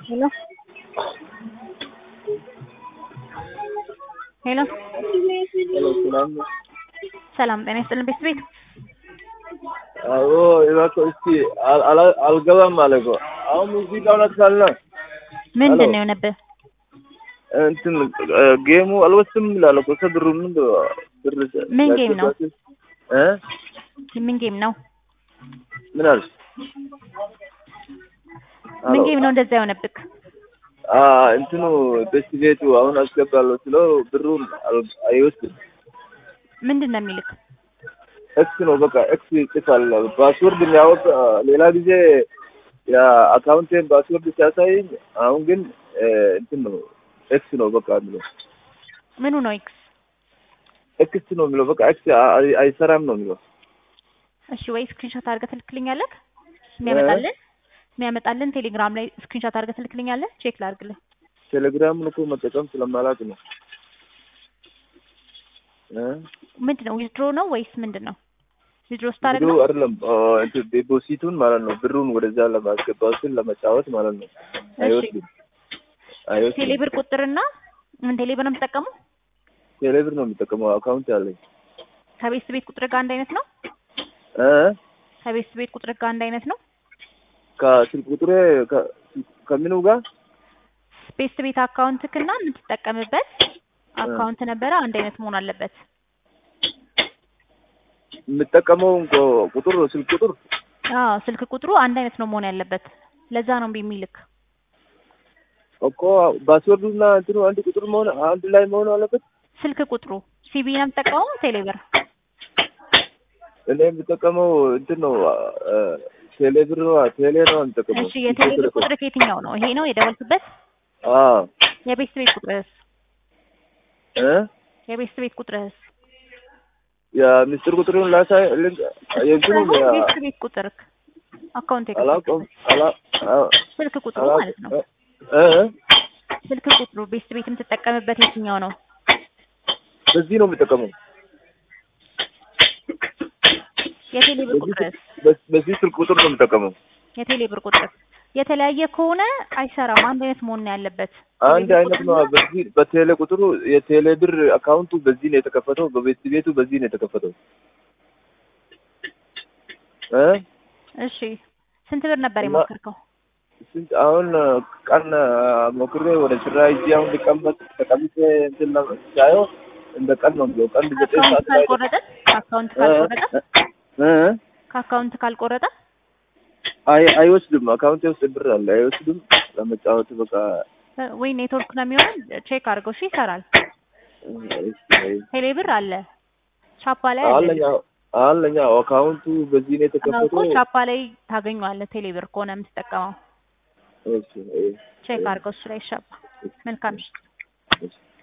Hello? ሄሎ ሄሎ ሰላም ነው? ሰላም ጤና ይስጥልን ቤት ቤት አዎ እባክህ እስኪ አል- አላ- አልገባም አለ እኮ አሁን ሙዚቃውን አጥፋልና ምንድን ሄሎ። ነው የሆነብህ? እንትን እ፣ ጌሙ አልወስድም ይላል እኮ ብሩ ምን ብር ምን ጌም ነው? እ ምን ጌም ነው? ምን አልሽ? ምን አሎ። ጌም ነው እንደዛ የሆነብህ? አ እንትኑ ቤት ቤቱ አሁን አስገባለሁ ስለው ብሩን አል- አይወስድም ምንድን ነው የሚልክ? ኤክስ ነው በቃ ኤክስ ይጽፋል ፓስወርድ የሚያወቅ ሌላ ጊዜ የአካውንቴን ፓስወርድ ሲያሳይኝ አሁን ግን እ፣ እንትን ነው ኤክስ ነው በቃ የሚለው ምኑ ነው ኤክስ? ኤክስ ነው የሚለው በቃ ኤክስ አይ- አይሰራም ነው የሚለው እሺ ወይ ስክሪንሾት አድርገህ ትልክልኛለህ? የሚያመጣልን የሚያመጣልን ቴሌግራም ላይ ስክሪንሾት አድርገህ ትልክልኛለህ? ቼክ ላድርግልህ። ቴሌግራምን እኮ መጠቀም ስለማላውቅ ነው እ? ምንድን ነው ዊዝድሮ ነው ወይስ ምንድን ነው? ዊዝድሮ ብሩ ስታደርግ ነው? አይደለም አ፣ እንትን ዴፖሲቱን ማለት ነው ብሩን ወደዛ ለማስገባት ስል ለመጫወት ማለት ነው አይወስድም አይወስድም ቴሌብር ቁጥርና ምን ቴሌብር ነው የምትጠቀመው? ቴሌብር ነው የሚጠቀመው አካውንት ያለኝ ከቤት ቤት ቁጥር ጋር አንድ አይነት ነው? እ ከቤት ቤት ቁጥር ጋር አንድ አይነት ነው? ከስልክ ቁጥሬ ከ- ከምኑ ጋር ቤት ቤት አካውንትክና የምትጠቀምበት አካውንት ነበረ አንድ አይነት መሆን አለበት። የምጠቀመው እንቆ- ቁጥር ስልክ ቁጥር አዎ ስልክ ቁጥሩ አንድ አይነት ነው መሆን ያለበት። ለዛ ነው እምቢ የሚልክ። እኮ ፓስወርዱና እንትኑ አንድ ቁጥር መሆን አንድ ላይ መሆን አለበት። ስልክ ቁጥሩ ሲቢ ነው የምትጠቀመው ቴሌብር? እኔ የምጠቀመው እንትን ነው አ፣ ቴሌብር ነው ቴሌ ነው የምጠቀመው። እሺ የቴሌብር ቁጥር ከየትኛው ነው? ይሄ ነው የደወልክበት? አዎ የቤት ቤት ቁጥርህስ? እ የቤት ቤት ቁጥርህስ? የምስጢር ቁጥሩን ላሳይ ልንገ የእንትኑ ሳይሆን ያ- ቤት ቤት ቁጥርክ አካውንት አላውቀውም የከፈትክበት አላ አ- ስልክ ቁጥሩ አላ- ማለት ነው። እ እ? ስልክ ቁጥሩ ቤት ቤት የምትጠቀምበት የትኛው ነው? በዚህ ነው የምጠቀመው። የቴሌብር በዚህ ቁጥርህስ? በ- በዚህ ስልክ ቁጥር ነው የምጠቀመው። የቴሌብር ቁጥር የተለያየ ከሆነ አይሰራም። አንድ አይነት መሆን ነው ያለበት። አንድ የቴሌብር አይነት ነው። ቁጥርና በዚህ በቴሌ ቁጥሩ የቴሌ ብር አካውንቱ በዚህ ነው የተከፈተው፣ በቤት ቤቱ በዚህ ነው የተከፈተው። እ እሺ ስንት ብር ነበር እና- የሞከርከው? ስንት አሁን ቀን ሞክሬ ወደ ስራ ሂጄ አሁን ሊቀመጥ ተቀምጬ እንትን ለ- ሳየው እንደ ቀን ነው የሚለው ቀን ዘጠኝ ከአካውንት ሰዓት ላይ ካልቆረጠ ከአካውንት እ ካልቆረጠ እ ከአካውንት ካልቆረጠ አይ አይወስድም። አካውንቴ ውስጥ ብር አለ አይወስድም። ለመጫወት በቃ ወይ ኔትወርክ ነው የሚሆን። ቼክ አድርገው። እሺ ይሰራል። ቴሌ ብር አለ ቻፓ ላይ አለ አለኛ አለኛ አካውንቱ በዚህ ነው አዎ እኮ የተከፈተው። ቻፓ ላይ ታገኘዋለህ። ቴሌ ብር ከሆነ የምትጠቀመው እሺ፣ እሺ፣ ቼክ አድርገው። እሱ ላይ ሻፓ መልካም ምሽት። እሺ።